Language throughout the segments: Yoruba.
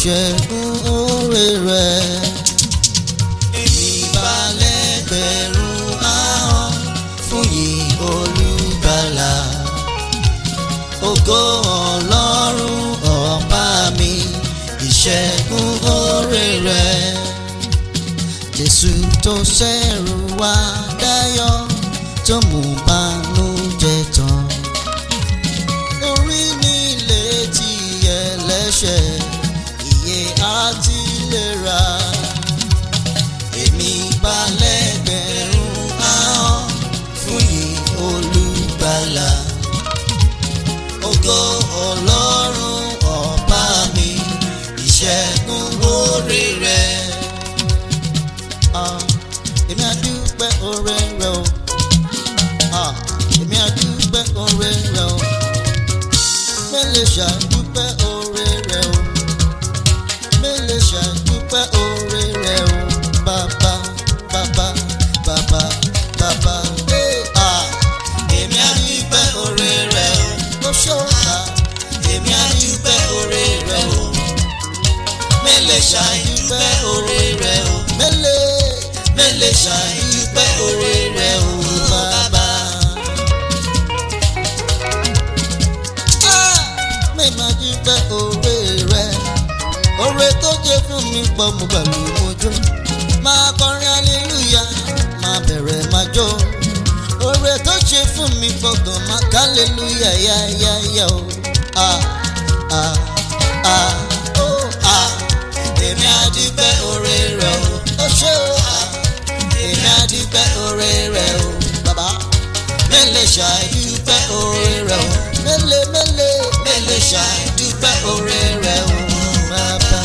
ìṣẹ́gun oore rẹ̀. Èmi balẹ̀ gbẹ̀rún ahọ́n fún yìí olùgbàlà. Ògo Ọlọ́run ọba mi, ìṣẹ́gun oore rẹ̀. Jésù tó ṣẹ̀rù wá dáyọ̀ tó mú bánújẹ́ tán. Orí mi létí ẹlẹ́ṣẹ̀, ìyè àti ìlera. Èmi balẹ̀ gbẹ̀rún ahọ́n fún yìí olùgbàlà. Ògo Ọlọ́run ọba mi, ìṣẹ́gun orí rẹ̀. Ah, Èmi àdúpẹ́ oore rẹ̀ o. Ah, Èmi àdúpẹ́ oore rẹ̀ o. Mélòó ṣàdúpẹ́ oore rẹ̀ o. Mélòó ṣàdúpẹ́ oore rẹ̀ o. Bàbá bàbá bàbá bàbá. Hey, ah, Èmi àdúpẹ́ oore rẹ̀ o. Ló ṣọ́ọ̀ta. Èmi àdúpẹ́ oore rẹ̀ o. Mélòó ṣàdúpẹ́ oore rẹ̀ o. Mélòó mélòó ṣàdúpẹ́ oore rẹ̀ o. Bàbá. mi máa dúpẹ́ oore rẹ̀ oore tó jẹ́ fún mi pọ̀ mo gbàgbé mojú máa kọrin aleluya máa bẹ̀rẹ̀ máa jó oore tó ṣe fún mi pọ̀ gan máa kálẹ̀lúyà yáyáyá o. Ah, ah, ah, oh, ah. èmi á dúpẹ́ oore rẹ̀ o. ó ṣe o. Ah, èmi á dúpẹ́ oore rẹ̀ o. bàbá mélòó ṣàìdúpẹ́ oore rẹ̀ o. mélòó mélòó mélòó ṣàìdúpẹ́ oore rẹ̀ o. bàbá.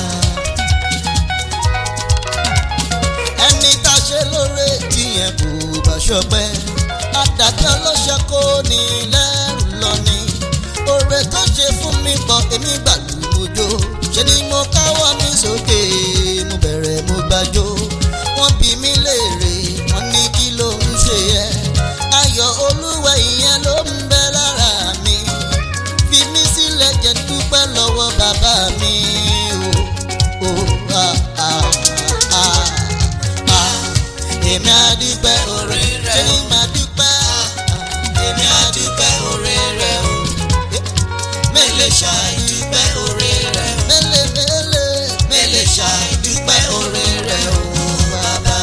ẹni tá a ṣe lóore tíyẹn kò bá ṣọpẹ́ àdàkẹ́ ọlọ́ṣẹ́ kò ní lẹ́rù lọ ni oore tó ṣe fún mi pọ̀ èmi gbàlúgbòjò ṣe ni mo káwọ́ mi sókè mo bẹ̀rẹ̀ mo gbàjò wọ́n bí mi léèrè wọ́n ní kí ló ń ṣe yẹ ayọ̀ olúwa ìyẹn ló ń bẹ lára mi fi mí sílẹ̀ jẹ́ dúpẹ́ lọ́wọ́ bàbá mi o o ah ah ah ah èmi á dúpẹ́ oore rẹ̀ ṣé màá dúpẹ́ èmi á dúpẹ́ oore rẹ̀ o mélòó ṣàìdúpẹ́ oore rẹ̀ o mélòó mélòó mélòó ṣàìdúpẹ́ oore rẹ̀ o bàbá.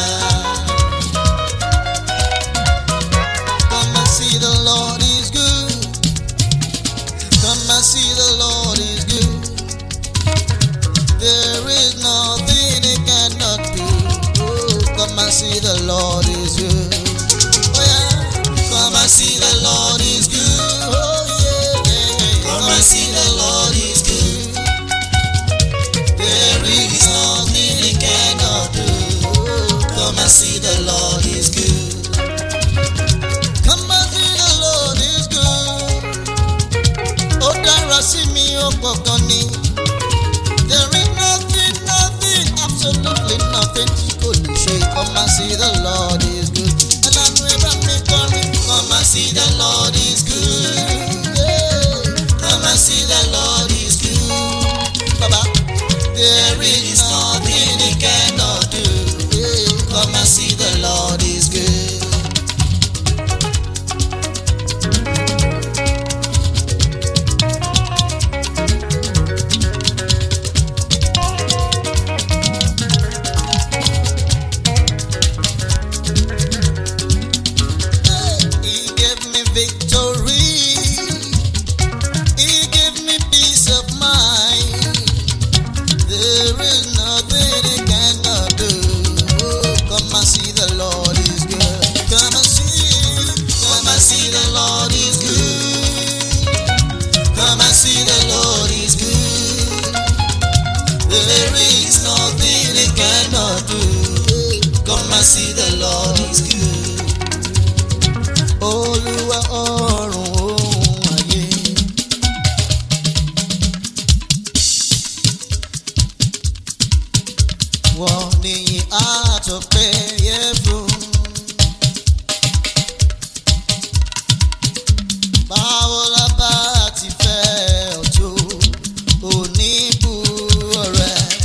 Come and see the Lord is good. Come and see the Lord is good. There is nothing he cannot do. Oh, come and see the Lord is good. Oh yeah, come and see the Lord is good. Oh yeah, yeah, yeah. come and see the Lord is good. There is nothing he cannot do. Oh, come and see the Lord is good. Come and see the Lord is good. Ó dára sí mi ó pọ̀ gan ni. There is nothing, nothing, absolutely nothing tí kò lè ṣe. Come and see the Lord is good. Ẹlànà ẹ̀bá mi kọrin. Come and see the Lord is good. Yeah. Come and see the Lord is good. Baba. There is nothing he cannot do. Yeah. Come and see the Lord is good. He gave me victory. He gave me peace of mind. There is nothing he cannot do. Oh, come and see the Lord is good. Come and see, come and see the Lord is good. Come and see the Lord is good. There is nothing he cannot do. Come and see the Lord is good. Olúwa ọ̀run ohun ayé. Wọ́n níyìn àtọ̀pẹ́ yẹ fún. Báwo la bá ti fẹ́ ọ̀tún oníbù ọ̀rẹ́?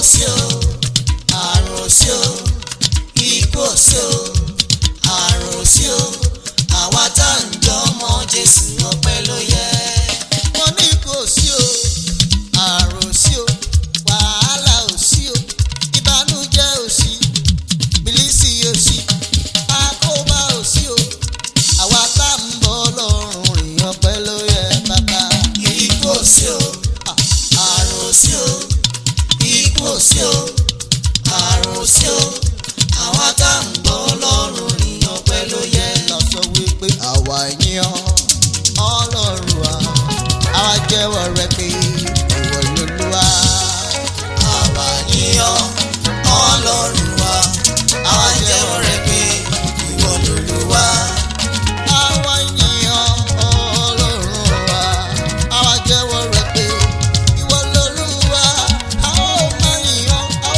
sí o àrùn ò sí o ikú ò sí o àrùn ò sí o àwa tá à ń jọ ọmọ jésù ọpẹ́ ló yẹ. mo ní ikú ò sí o àrùn ò sí o wàhálà ò sí o ìbànújẹ́ ò sí bìlísì ò sí àkóbá ò sí o àwa tá à ń bọ̀ lọ́rùn rìn ọpẹ́ ló yẹ bàbá. ikú ò sí o àrùn ò sí o ikú ò sí o àrùn ò sí o àwa tá à ń bọ̀ lọ́rùn rìn ọpẹ́ ló yẹ. lọ sọ wípé àwa yíyan ọlọ́run wa àwa jẹ́wọ́ rẹ pé ìwọ lolúwa. àwa yíyan ọlọ́run wa àwa jẹ́wọ́ rẹ pé ìwọ lolúwa. àwa yíyan ọlọ́run wa àwa jẹ́wọ́ rẹ pé ìwọ lolúwa. a ó máa yíyan a ó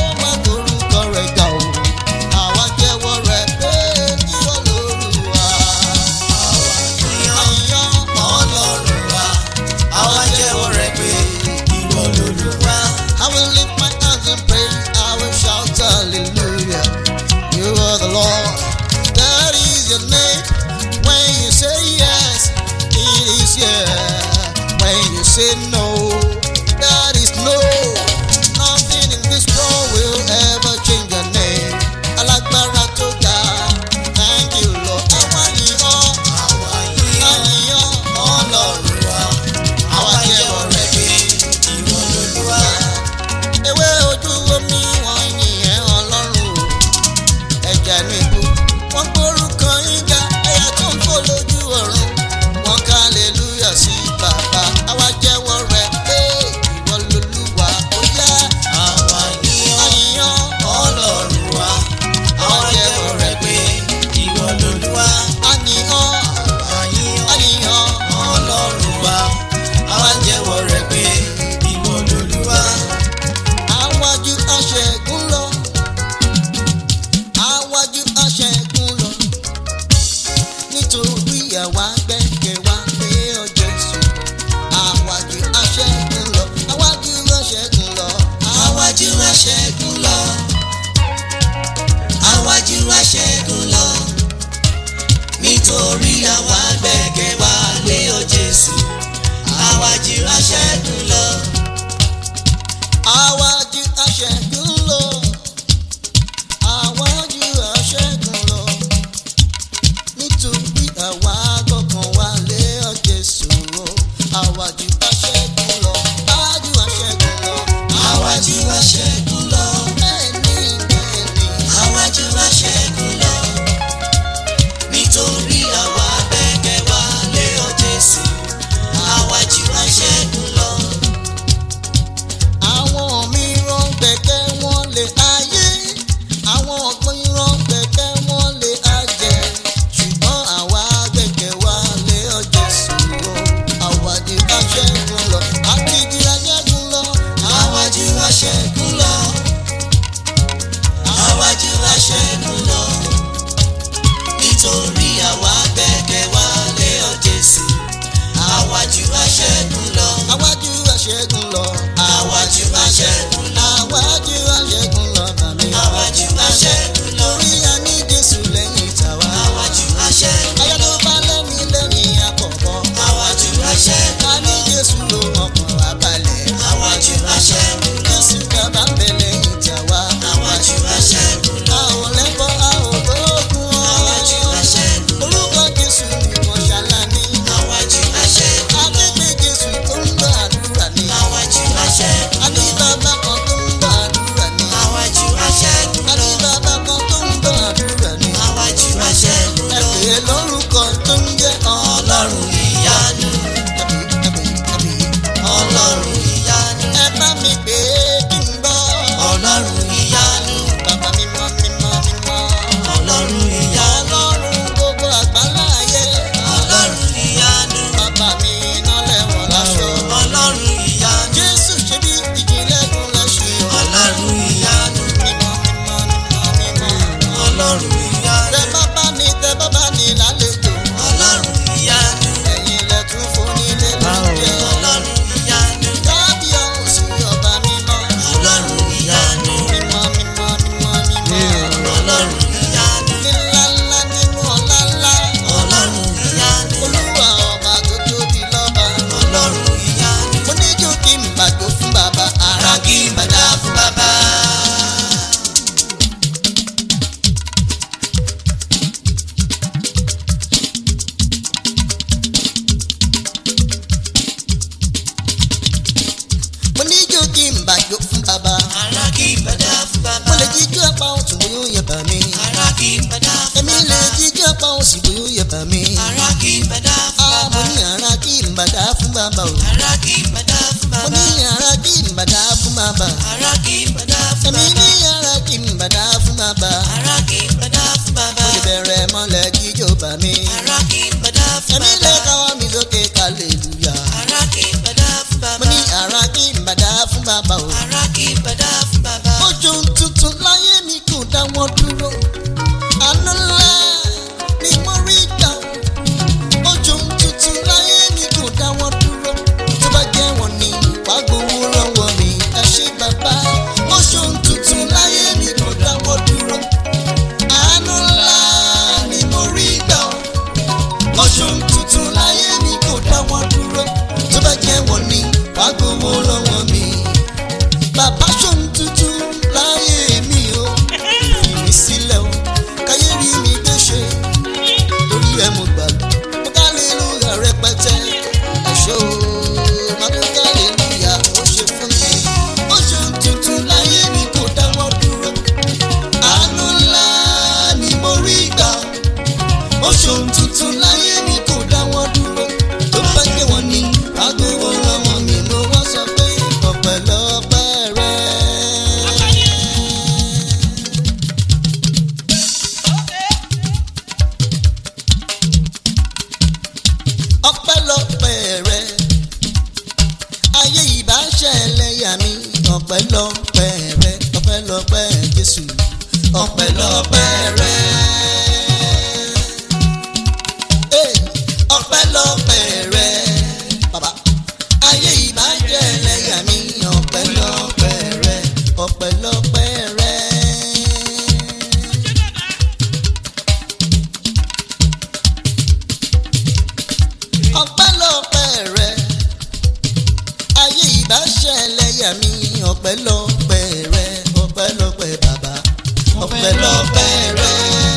ọpẹ́lọpẹ́ rẹ. Ee, ọpẹ́lọpẹ́ rẹ. Bàbá, ayé ìbàjẹ́ ẹlẹ́yà mi, ọpẹ́lọpẹ́ rẹ, ọpẹ́lọpẹ́ rẹ. ọpẹ́lọpẹ́ rẹ ayé ìbáṣẹ ẹlẹ́yà mi ọpẹ́lọpẹ́ rẹ ọpẹ́lọpẹ́ bàbá ọpẹ́lọpẹ́ rẹ.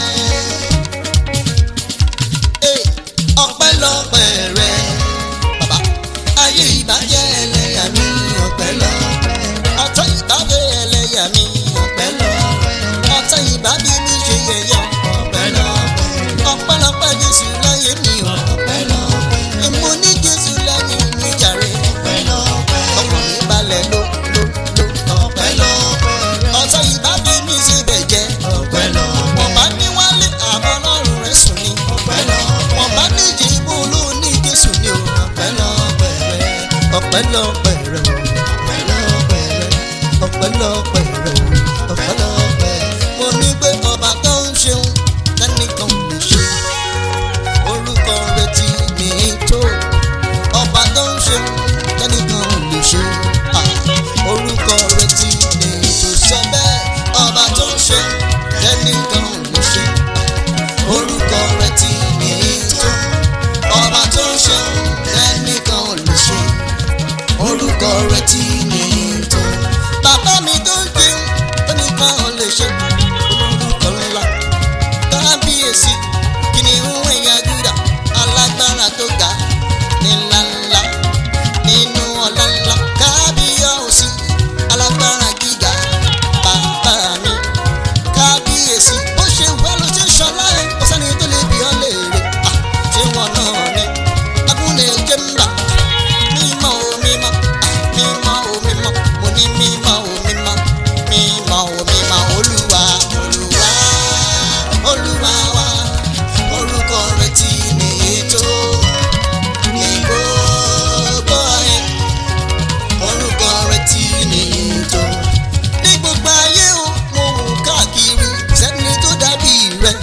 Ee, ọpẹ́lọpẹ́ rẹ bàbá ayé ìbájẹ́ ẹlẹ́yà mi ọpẹ́lọpẹ́ ọ̀tá ìbájẹ́ ẹlẹ́yà mi ọpẹ́lọpẹ́ ọ̀tá ìbábí mi ṣe yẹ̀yẹ́ ọpẹ́lọpẹ́ ọpẹ́lọpẹ́ Jésù láyé mi ọpẹ́lọpẹ́ mo ní Jésù láyé mi jàre ọpẹ́lọpẹ́ ọkàn mi balẹ̀ ló ló ló ọpẹ́lọpẹ́ ọ̀tá ìbábí mi ṣe bẹ̀jẹ́ ọpẹ́lọpẹ́ wọ́n bá ní wálé àbọ̀ lọ́rùn rẹ̀ sùn ní ọpẹ́lọpẹ́ wọ́n bá ní ìjìbò ló ní Jésù ní o ọpẹ́lọpẹ́ rẹ ọpẹ́lọpẹ́ rẹ ọpẹ́lọpẹ́ rẹ ọpẹ́lọpẹ́ rẹ ọpẹ́lọpẹ́ mo ní pé ọba tó ń ṣeun tẹ́nìkan lè ṣe orúkọ rẹ ti ní tó ọba tó ń ṣeun tẹ́nìkan lè ṣe Ah, orúkọ rẹ ti ní tó sọ bẹ́ẹ̀ ọba tó ń ṣeun tẹ́nìkan lè ṣe orúkọ rẹ ti ní tó ọba tó ń ṣeun tẹ́nìkan lè ṣe orúkọ rẹ ti ní tó bàbá mi tó ń jẹun tẹ́nìkan lè ṣe orúkọ ńlá kábíyèsí kìnìún ẹ̀yà Júdà alágbára tó ga ní ńláńlá nínú ọ̀la ńlá kábíyèsí alágbára gíga bàbá mi kábíyèsí ó ṣe wá ló ṣe ṣọlá ẹ kò sẹ́ni tó lè bí ọ léèrè à ṣé wọn náà ní agúnlẹ̀ jẹ́ ń bà mímọ́ o mímọ́ à, mímọ́ o mímọ́ mo ní mímọ́ o mímọ́ mímọ́ o mímọ́ olúwa olúwa olúwa wa orúkọ rẹ ti ní ètò ní gbogbo ayé orúkọ rẹ ti ní ètò ní gbogbo ayé o mo wò káàkiri sẹ́ni tó dàbí rẹ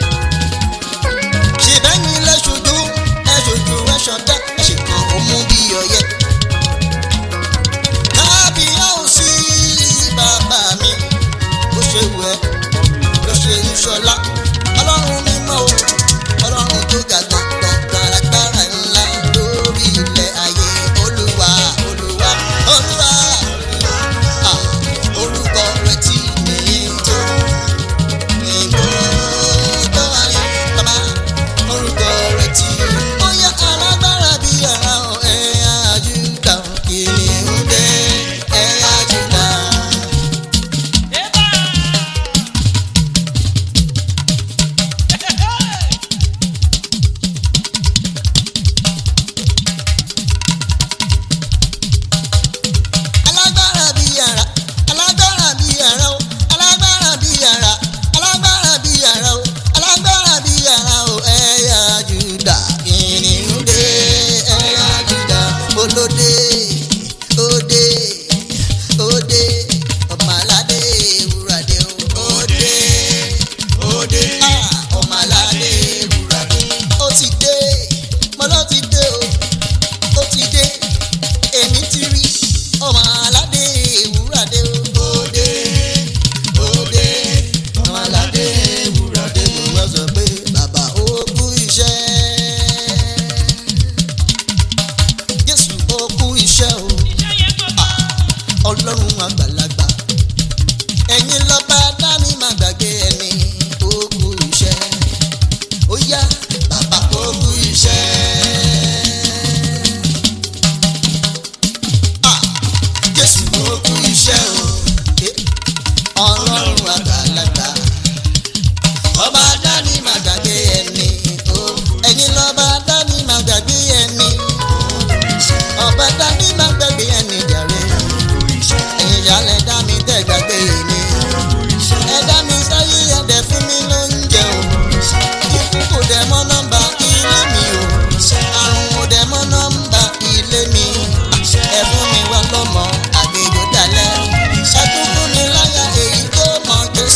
ṣèbẹ́yìn lẹ́ṣojú ẹ̀ṣojú ẹ̀ṣọ̀dá ẹ̀ṣẹ̀kan òmù bí ọyẹ. kábíyèsí bàbá mi bó ṣe wù ẹ́ ló ṣe ń ṣọlá ọlọ́run mímọ́ o ọlọ́run tó ga gbọ̀ngàn gbàràgbàrà ńlá lórí ilẹ̀ ayé olúwa olúwa olúwa Ah, orúkọ rẹ ti ní tó ìbò tó ayé bàbá orúkọ rẹ ti bóyá alágbára bí ara ọ̀ ẹ̀yà Júdà kìnìún dé ẹ̀yà Júdà. alágbára bí ara alágbára bí ara o alágbára bí ara alágbára bí ara o alágbára bí ara o ẹ̀yà Júdà kìnìún dé ẹ̀yà Júdà olóde òde òde ọmọládé ewúradé o òde òde ah, ọmọládé ewúradé ó ti dé mo ló ti dé o ó ti dé èmi ti rí ọmọ aládé ewúradé òde òde ọmọ aládé ewúradé mo wá sọ pé bàbá ó kú iṣẹ́ Jésù ó kú iṣẹ́ o ọlọ́run àgbàlagbà ẹ̀yin lọ́ba dání má gbàgbé ẹni ó kú iṣẹ́ ó yá bàbá ó kú iṣẹ́. Ah, Jésù ó kú iṣẹ́ o Eh, ọlọ́run àgbàlagbà ọba dání má gbàgbé ẹni o ẹ̀yin lọ́ba dání má gbàgbé ẹni ọba dání má gbàgbé ẹni jàre ẹ̀yin ìyálẹ̀ dá mi tẹ́ gbàgbé mi ẹ dá mi sáyé ẹ̀dẹ̀ fún mi lóúnjẹ o ikú kò dẹ̀ mọ́ nọ́mbà ilé mi o àrùn kò dẹ̀ mọ́ nọ́mbà ilé mi ẹ fún mi wá lọ́mọ àgbèjò dalẹ̀ ẹ tún fún mi láyà èyí tó mọ̀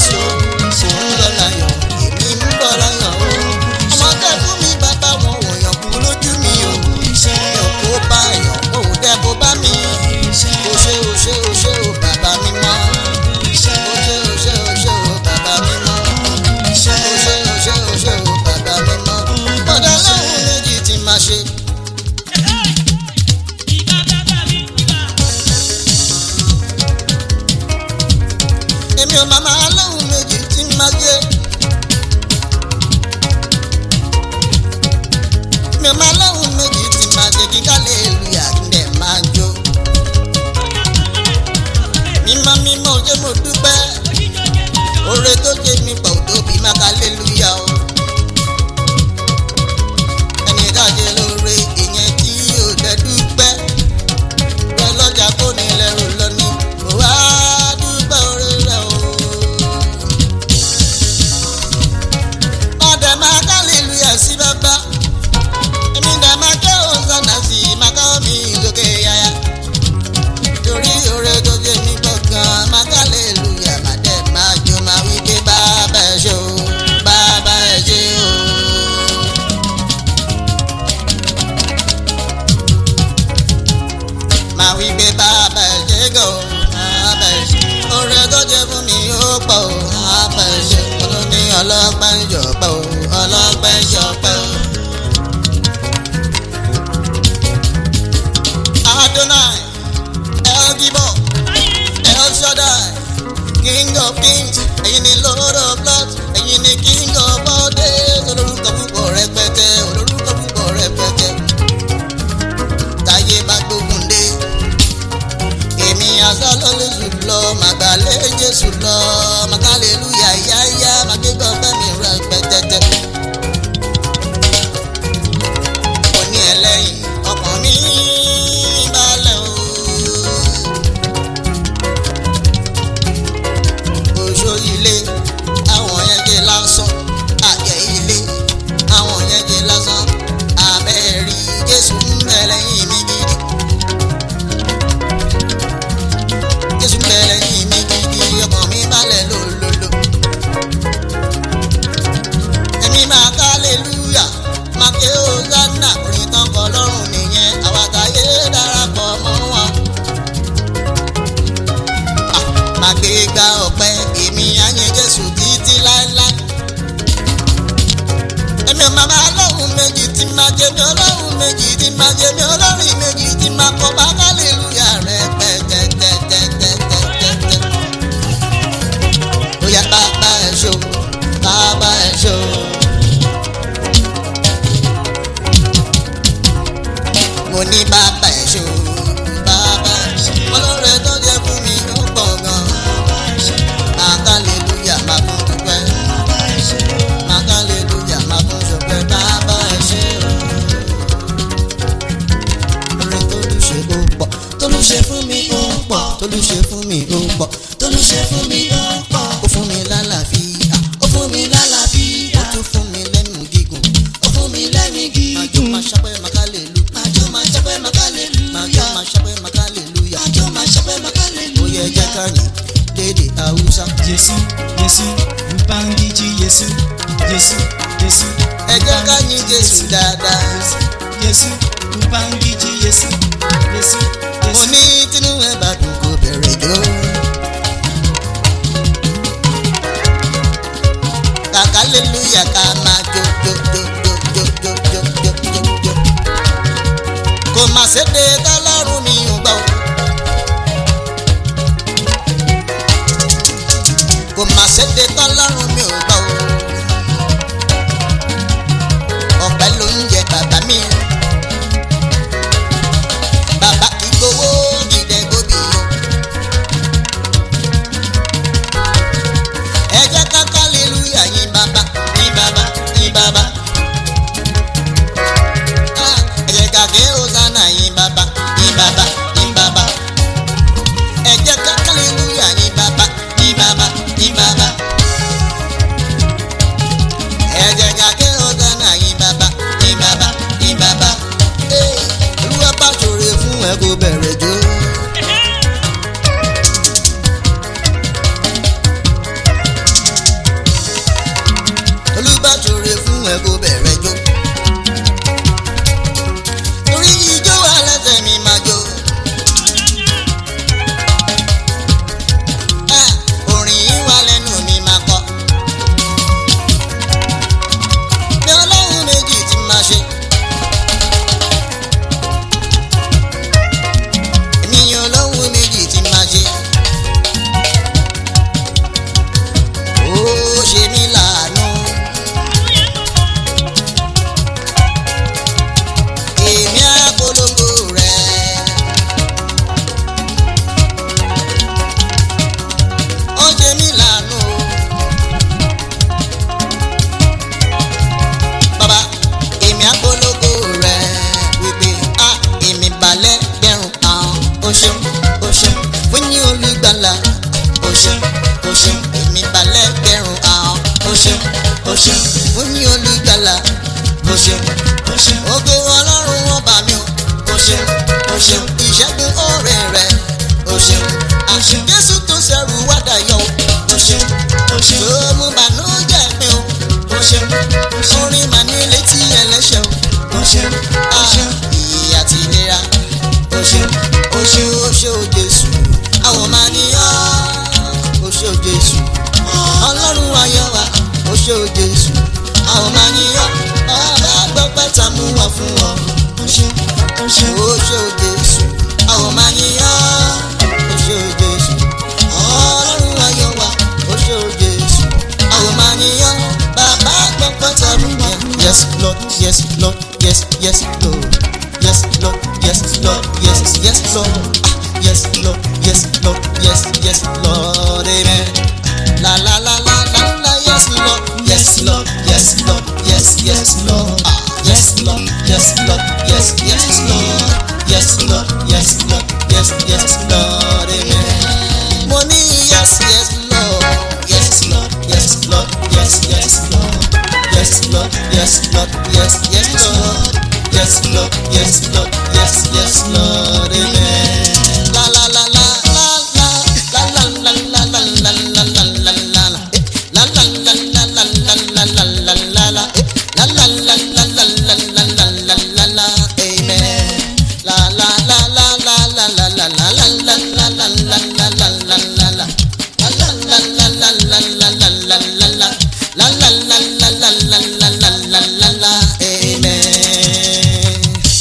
king of kings ẹ̀yin ni lord of lords ẹ̀yin ni king of all days olórúkọ púpọ̀ rẹpẹtẹ olórúkọ púpọ̀ rẹpẹtẹ táyé bá gbógun dé èmi asálọ́lẹ̀ jùlọ màgbàlẹ̀ jésù lọ màkàlélúyà yáyá màgbégbá fẹ́mi rẹpẹtẹtẹ. òní ẹlẹ́yìn ọkàn mi balẹ̀ o. oṣó ilé àwọn yẹn jẹ lásán àjẹ ilé àwọn yẹn jẹ lásán abẹ́rí jésù ń bẹ lẹ́yìn mi gidi. jésù ń bẹ lẹ́yìn mi gidi ọkàn mi balẹ̀ lólólo. èmi máa ká hallelujah máa ké hosanna orin tán kọ lọ́rùn nìyẹn àwàtàyé darapọ̀ mọ́ wọn máa gbé gba ọ̀pẹ èmi àyìn jésù títí láéláé. èmi ọmọ bá lọ́hùn méjì tí máa jẹ mi ọlọ́hùn méjì tí máa jẹ mi ọlọ́rìn méjì tí máa kọ́ bá hallelujah rẹ̀ pẹ́tẹ́tẹ́tẹ́tẹ́tẹ́tẹ́. ó yá bàbá ẹ̀ ṣó bàbá ẹ̀ ṣó. mo ní bàbá ẹ̀ ṣó bàbá ẹ̀ ṣó. ọlọ́run tó jẹ́ fún mi ó pọ̀ gan. Hallelujah, máa fún dúpẹ́. Hallelujah, máa fún ṣọpẹ́ bàbá ẹ̀ ṣe o. Orin tólúṣe ó pọ̀, tólúṣe fún mi ó pọ̀, tólúṣe fún mi ó pọ̀, tólúṣe fún mi ó pọ̀. Ó fún mi lálàáfíà, ó fún mi lálàáfíà, ó tún fún mi lẹ́nu gígùn, ó fún mi lẹ́nu gígùn. Màjọ máa ṣọpẹ́ màkàlélú, màjọ máa ṣọpẹ́ màkàlélú, màjọ máa ṣọpẹ́ màkàlélúyà, màjọ máa ṣọpẹ́ màkàlélú. Ó yẹ jẹ́ ká yìn lédè Haúsá. Yesu, Yesu, Mpangiji Yesu, Yesu, Yesu. Ẹ jẹ́ ká yìn Jésù dáadáa. Yesu, Mpangiji Yesu, Yesu, mo Yesu. ní tínú ẹ bá dùn kó bẹ̀rẹ̀ jó. kàkà lélúyà ká máa jó jó jó jó jó jó jó jó jó jó. kò má séde tọ́lọ́run mi ò gbọ́. kò má séde tọ́lọ́run mi ò gbọ́. ọ̀pẹ ló ń jẹ bàbá mi bàbá kì í gbowó dìde gbòbí o. ẹ jẹ́ ká hallelujah yìn bàbá yìn bàbá yìn bàbá. Ah, ẹ jẹ́ ká ké hosanna yìn bàbá yìn bàbá yìn bàbá. ẹ jẹ́ ká hallelujah yìn bàbá yìn bàbá yìn bàbá. ẹ jẹ́ ká ké hosanna yìn bàbá yìn bàbá yìn bàbá. Ee, olúwa bá ṣòro fún ẹ kó bẹ̀rẹ̀ jó. olúwa ṣòro fún ẹ kó bẹ̀rẹ̀ jó. torí ijó wà lẹ́sẹ̀ mi máa jó. Ah, orin yìí wà lẹ́nu mi máa kọ. ní ọlọ́run méjì tí máa ṣe. èmi yan ọlọ́run méjì tí máa ṣe. ó ṣe mí láàánú. èmi á polongo rẹ̀. ó ṣe mí láàánú. bàbá èmi á polongo rẹ̀ wípé a èmi balẹ̀ gbẹ̀rún àwọn o ṣeun o ṣeun fún yín olùgbàlà o ṣeun o ṣeun èmi balẹ̀ gbẹ̀rún àwọn o ṣeun o ṣeun fún yín olùgbàlà o ṣeun O ṣeun, ògo ọlọ́run wọn bá mi o o ṣeun o ṣeun ìṣẹ́gun ọ̀rẹ́ rẹ o ṣeun O ṣeun. jésù tó ṣẹrù wádà yọ o ṣeun o ṣeun, tó mú bànújẹ́ mi o o ṣeun orin màá ní létí ẹlẹ́ṣẹ̀ o o ṣeun, o ṣeun. ìyè àti ìlera o ṣeun o ṣe o ṣe o jésù àwọn máa ní ọ́ o ṣe o jésù ọlọ́run ayọ̀ wa o ṣe o jésù àwọn máa ní ọ́ ọba gbọ́pẹ́ ta mú wá fún ọ O ṣeun, o ṣeun. o ṣe o jésù àwọn máa ní ọ́ o ṣe o jésù ọlọ́run ayọ̀ wa Lord, yes, Lord, yes, yes, Lord. Yes, Lord, yes, Lord, yes, yes, Lord. Ah, Yes, Lord, yes, Lord, yes, yes, Lord, amen. La la la la la la, yes, Lord, yes, Lord, yes, Lord, yes, yes, Lord. Ah, Yes, Lord, yes, Lord, yes, yes, Lord. Yes, Lord, yes, Lord, yes, yes, Lord, amen. Money, yes, yes, Lord. Yes, Lord, yes, Lord, yes, yes, Lord. Yes, Lord, yes, Lord, yes, yes, Lord. Yes, Lord, yes, Lord, yes, yes, Lord, amen. La la la la la la la la la la la la la la la la la. Eh, La la la la la la la la la la la. Eh, La la la la la la la la la la la. Amen. La la la la la la la la la la la la la la la la la la la. La la la la la la la la la la la. La la la la la la la la la la la. Amen.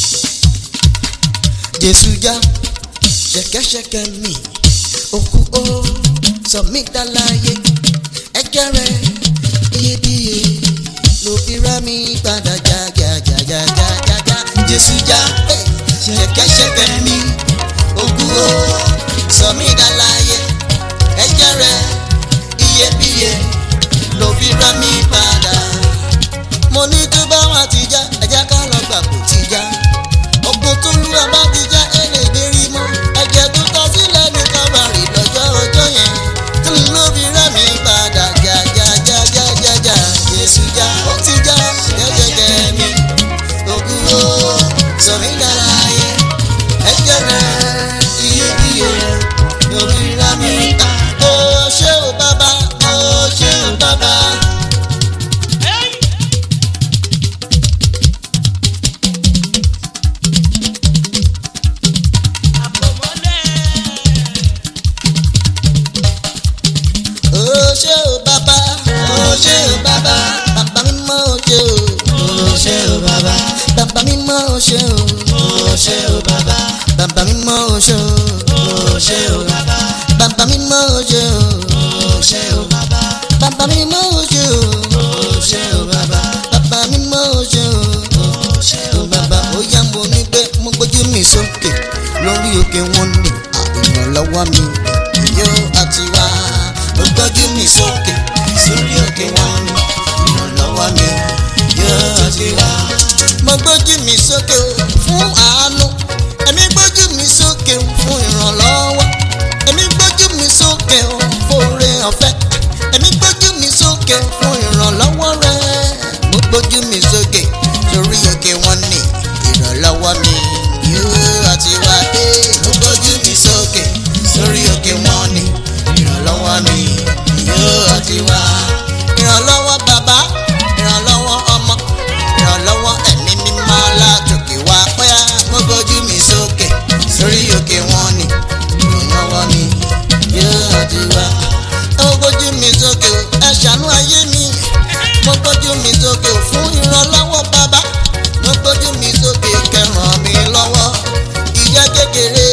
Jésù já ṣẹ̀kẹ̀ṣẹ̀kẹ̀ mi òkú ó sọ mí dáláyé ẹ̀jẹ̀ rẹ̀ iyebíye ló fi rà mí padà jájájájájájá Jésù já eh, ṣẹ̀kẹ̀ṣẹ̀kẹ̀ mi òkú ó sọ mí dáláyé ẹ̀jẹ̀ rẹ̀ iyebíye ló fi rà mí padà mo ní tó bá wà ti já ẹ̀jẹ̀ ká lọ gbà kó ti já ogun tó lù ẹ bá ti já ẹ lè gbérí mọ́ ẹ̀jẹ̀ tó tọ́ sílẹ̀ ní kábàárì lọ́jọ́ ọjọ́ yẹn tí mo ló fi rẹ́ mi padà já já já já já já Jésù já ó ti já jẹ́jẹ́jẹ́ mi ogun ó sọ mí dára yẹ ẹ̀jẹ̀ rẹ̀ iyebíye ló fi rẹ́ mi padà ó ṣé o bàbá ó ṣé o bàbá. ó ṣé o bàbá ó ṣé o bàbá bàbá mímọ́ ó ṣé o ó ṣé o bàbá bàbá mímọ́ ó ṣé o ó ṣé o bàbá bàbá mímọ́ ó ṣé o ó ṣé o bàbá bàbá mímọ́ ó ṣé o ó ṣé o bàbá bàbá mímọ́ ó ṣé o ó ṣé o bàbá bàbá mímọ́ ó ṣé o ó ṣé o ó bàbá ó yá mo ní pé mo gbójú mi sókè lórí òkè wọn ní ìrànlọ́wọ́ mi yóò àti wá mo gbójú mi sókè sórí òkè wọn ní ìrànlọ́wọ́ mi yóò àti wá. mo gbójú mi sókè fún àánú èmi gbójú mi sókè fún ìrànlọ́wọ́ èmi gbójú mi sókè fún oore ọ̀fẹ́ èmi gbójú mi sókè fún ìrànlọ́wọ́ rẹ mo gbójú mi sókè sórí òkè wọn ní ìrànlọ́wọ́ mi yóò àti wá dé mo gbójú mi sókè sórí òkè wọn ní ìrànlọ́wọ́ mi yóò àti wá ìrànlọ́wọ́ bàbá ìrànlọ́wọ́ ọmọ ìrànlọ́wọ́ ẹ̀mí mímọ́ látòkè wá pẹ́ mo gbójú mi sókè sórí òkè wọn ní ìrànlọ́wọ́ mi yóò àti wá mo gbójú mi sókè o ẹ ṣàánú ayé mi mo gbójú mi sókè o fún ìrànlọ́wọ́ bàbá mo gbójú mi sókè kẹràn mi lọ́wọ́ ìyá kékeré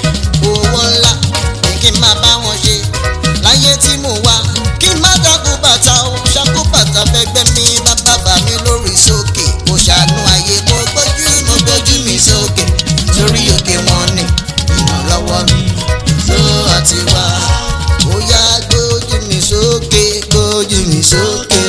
owó ńlá ni kí n máa bá wọn ṣe láyé tí mo wá kí n má dákú bàtà o ṣàkó bàtà fẹgbẹ́ mi bàbá bà mí lórí sókè mo ṣàánú ayé mo gbójú mo gbójú mi sókè sórí òkè wọn ni ìrànlọ́wọ́ mi tó àti wá ó yá gbójú mi sókè gbójú mi sókè.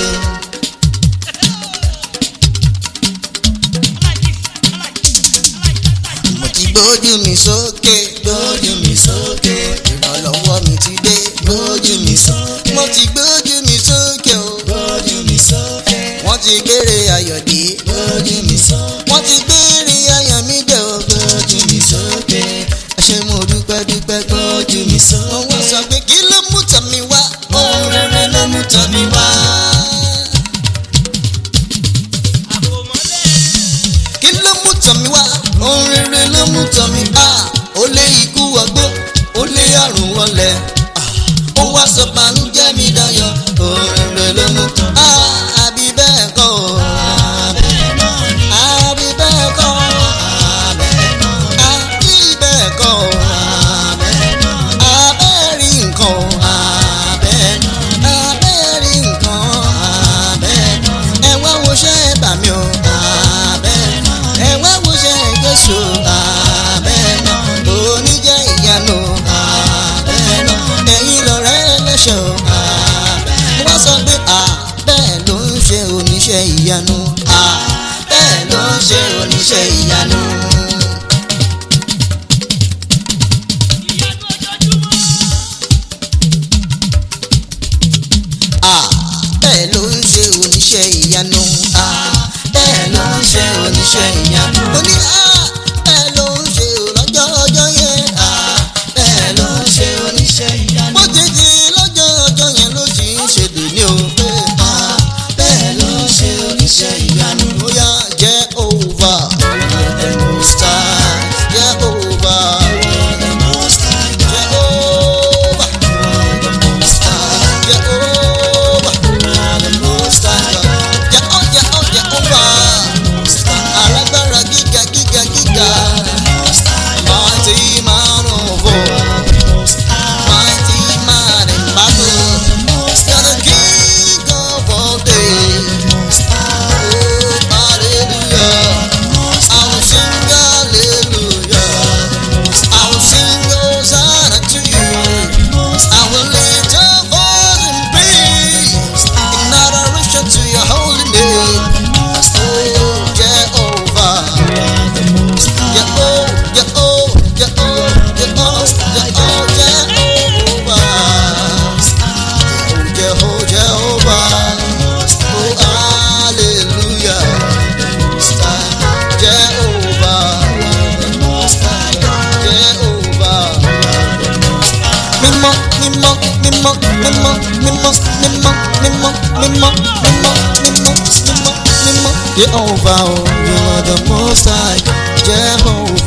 mo ti gbójú mi sókè gbójú mi sókè ìrànlọ́wọ́ mi ti dé gbójú mi sókè mo ti gbójú mi sókè o gbójú mi sókè wọ́n ti gbére ayọ̀ dé gbójú mi sókè wọ́n ti gbére ayọ̀ mi dé o gbójú mi sókè ẹ ṣé mo dúpẹ́ dúpẹ́ gbójú mi sókè wọ́n sọ pé kí ló mú tọ̀ mi wá ohun rere ló mú tọ̀ mi wá. kí ló mú tọ̀ mí wá ohun rere ló mú tọ̀ mí bá ó lé ikú ọgbó ó lé àrùn wọlé ó wá sọ bànújẹ́ mi dayọ̀ ohun rere ló mú tọ̀ mí. àbí bẹ́ẹ̀ kọ́ o bẹ́ẹ̀ náà ni wọ́n sọ pé à bẹ́ẹ̀ ló ń ṣe oníṣẹ́ ìyanu à bẹ́ẹ̀ ló ń ṣe oníṣẹ́ ìyanu. à bẹ́ẹ̀ ló ń ṣe oníṣẹ́ ìyanu. à bẹ́ẹ̀ ló ń ṣe oníṣẹ́ ìyanu. ó ní à bẹ́ẹ̀ ló ń ṣe lọ́jọ́ ọjọ́ yẹn. à bẹ́ẹ̀ ló ń ṣe oníṣẹ́ ìyanu. bó ti di lọ́jọ́ ọjọ́ yẹn ló sì ń ṣe dòní o. pé à bẹ́ẹ̀ ló ń ṣe oníṣẹ́ ìyanu. ó yá jẹ́ òwúwa. The Most High, jẹ́ òwúwa. the Most High, jẹ́ òwúwa. the Most High, jẹ́ òwúwa. the Most High, jẹ́ ó jẹ́ ó jẹ́ òwúwa. Most High, alágbára gíga gíga gíga. Most High, mighty man of war. the Most High, mighty man in battle. the Most You're the High, king of all days. Most High, Oh, hallelujah. Most I will sing hallelujah. Most I will sing Hosanna to you. Most I will lift your voice in praise. In adoration to your holy name. Most Oh, Jehovah. the Most High, Jehovah, Jehovah, Jehovah, Jehovah, Jehovah, Jehovah. Jehovah, Jehovah. Oh, hallelujah. Jehovah, Jehovah. Mímọ́, mímọ́, mímọ́, mímọ́, mímọ́, mímọ́, mímọ́, mímọ́, mímọ́, mímọ́, mímọ́, mímọ́. Jehovah, oh, you are the most high. Jehovah.